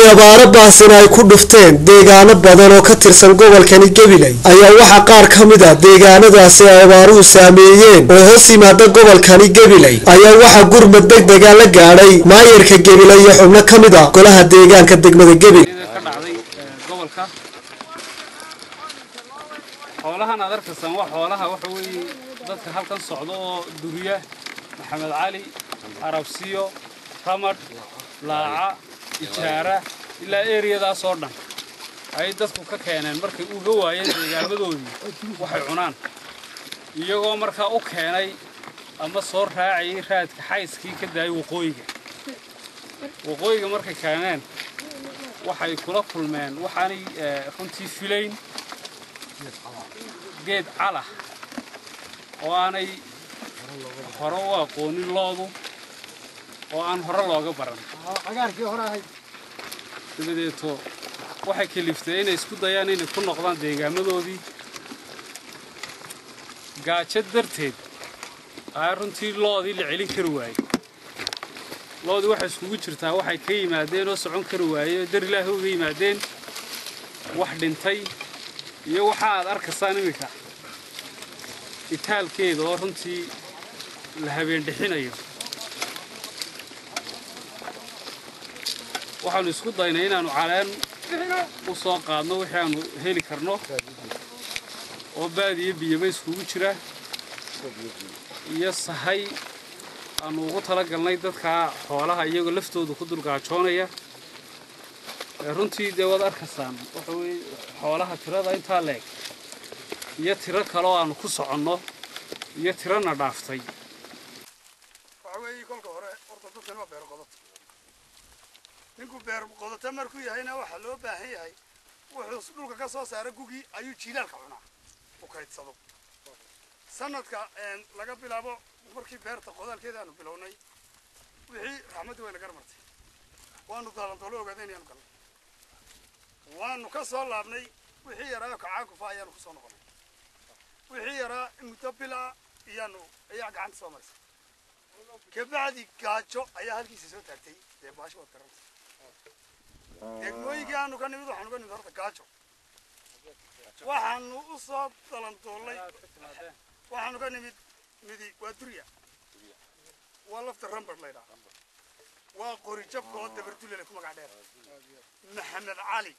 abaaro baasina ay ku dhufteen deegaano badan oo ka tirsan gobolkani gabiley ayaa waxaa qaar ka mid a deegaanadaasi ay abaaruhu saameeyeen oo hoos yimaada gobolkani gabiley ayaa waxaa gurmad degdega la gaadhay maayarka gabiley iyo xubno ka mid a golaha deegaanka degmada gabiley ka dhacday gobolka xoolahan aad arkaysaan waa xoolaha waxa weeye dadka halkan socda oo duriya maxamed cali arabsiyo ramadh laaca ijaara ilaa eriyadaas oo dhan ayay dadku ka keeneen markay uga waayeen deegaamadoodii waxay cunaan iyagoo markaa u keenay ama soo raacayay raadka xayskii ka daayay waqooyiga waqooyiga markay keeneen waxay kula kulmeen waxaanay runtii filayn geed calah oo aanay hore u aqoonin loodu oo aan hore looga baran dabadeeto waxay kaliftay inay isku dayaan inay ku noqdaan deegaamadoodii gaajo darteed aa runtii loodii la celin kari waayey loodii waxay iskugu jirtaa waxay ka yimaadeen oo socon kari waayey oo dar ilaahi uga yimaadeen wax dhintay iyo waxa aad arkaysaan iminka itaalkeeda oo runtii la habeendhixinayo waxaanu isku daynay inaannu caleen u soo qaadno wixii aanu heli karno oo baadiyo biyaba iskugu jira iyo sahay aanu ugu talagalnay dadkaa xoolaha iyagoo laftooda ku dulgaajoonaya runtii dee waad arkaysaan waxa weye xoolaha tirada intaa leeg iyo tiro kaleoo aanu ku soconno iyo tirana dhaaftay waxa weeye kolka hore horta dadkan waa beer qodato ninku beer qodato markuu yahayna waxaa loo baahan yahay wuxuu dhulka ka soo saara gugii ayuu jiilaalka cunaa u kaydsado sanadka laga bilaabo markii beerta qodaalkeeda aanu bilownay wixii raxmaddu wayna garmartay waanu daalantoolo ogaada inaanu galnay waanu ka soo laabnay wixii yaraa kacaakufa ayaanu kusoo noqonay wixii yaraa muddo bil ah iyaanu ayaa gacanta soo marisay kabacdi gaajo ayaa halkiisa soo taagtay dee baasho waad garantay degmooyinkii aanu ka nimid waxaanu ka nimid horta gaajo waxaanu u soo dalandoolnay waxaanu ka nimid midi waa durya waa lafta rambard laydhaa waa qori jabka oo dabardulele ku magac dheer maxamed cali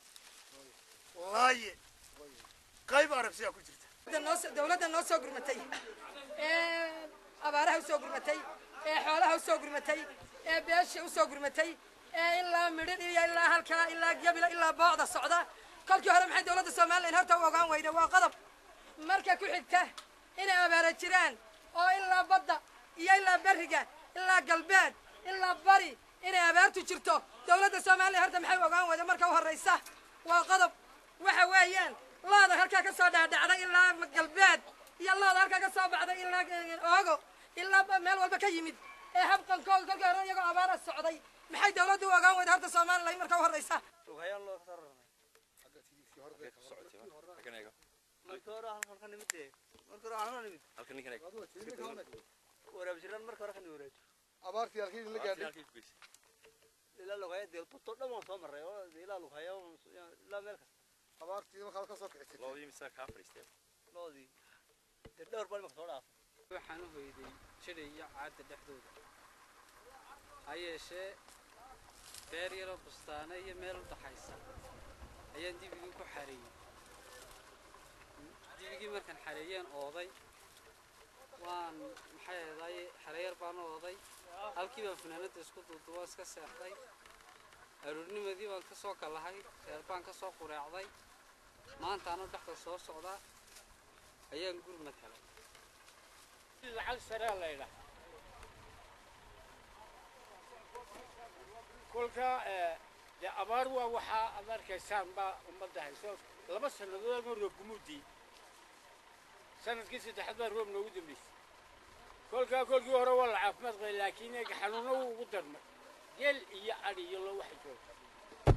laaye qayb arabsiyaa ku jirta dawladda noo soo gurmatay ee abaaraha u soo gurmatay ee xoolaha u soo gurmatay ee beesha u soo gurmatay ee ilaa midhin iyo ilaa halkaa ilaa jabila ilaa boocda socda kolkii hore maxay dawladda somalilan horta u ogaan weyda waa qodob marka ku xigta inay abaara jiraan oo ilaa badda iyo ilaa berriga ilaa galbeed ilaa bari inay abaartu jirto dawladda somalilan horta maxay u ogaan weyda marka u horraysa waa qodob waxa weeyaan looda halkaa ka soo dhaadhacday ilaa galbeed iyo looda halkaa ka soo baxday ilaa oogo ilaa meel walba ka yimid ee habqankooda kolkii hore iyagoo abaara socday maxay dawladdu u ogaan weyda horta somalilan marka u horraysa abaartii halkii la gaadhay abaartii markaa ka soo kicitay waxaan u hoyday jidhay iyo caadda dhexdooda ha yeeshee beer yaroo bustaana iyo meel u dhaxaysa ayaan dibigii ku xareeyey dibigii markaan xareeyeen ooday waan maxay ahday xareeyar baan u ooday halkii baan fanaanadda isku duudubo iska seexday aroornimadii baan ka soo kalahay reer baan ka soo qureecday maanta anoo dhexda soo socda ayaan gurmad helay lacag saraa laydha kolka dee abaar waa waxaa aad arkaysaan baa ummadda hayso laba sannadood ama roob gumuudii sanadkii saddexaad baa roob noogu dambaysay kolkaa kolkii hore waa la caafimaad qabay laakiin eega xanuuno wuu ugu darmay geel iyo adhi iyo lo waxay jooga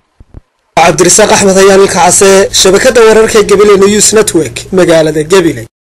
cabdirasaaq axmed ayaan ilka case shabakadda wararka gabiley news network magaalada gabiley